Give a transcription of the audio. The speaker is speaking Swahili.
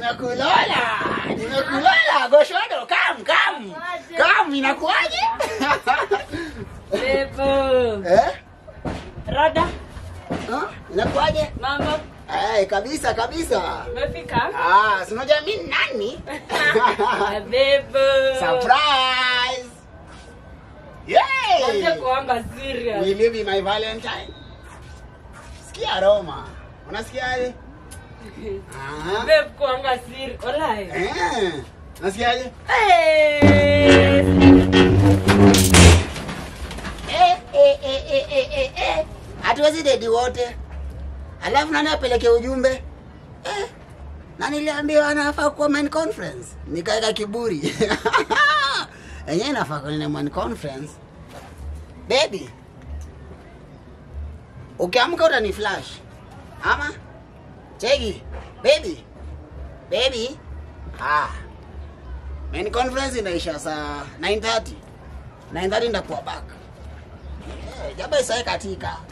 nimekulola nimekulola goshodo kam kam kam inakuaje Bebo. eh Rada, Huh? inakuaje mambo, eh kabisa kabisa umefika? ah si unajua mimi ni nani Ah, Bebo. surprise Wacha yay kuanga serious. will you be my valentine sikia roma unasikiaje ah Bebo kuanga serious. Walai. eh nasikiaje Eh. Eh, eh, eh, eh, eh, eh, eh. hatuwezi dedi wote alafu nani apeleke ujumbe eh. na niliambiwa anafaa kuwa main conference nikaeka kiburi enyewe inafaa kwenye main conference baby ukiamka utani flash ama cheki baby baby ah. main conference inaisha saa 9:30 9:30 ndakuwa back Eh, jaba isae katika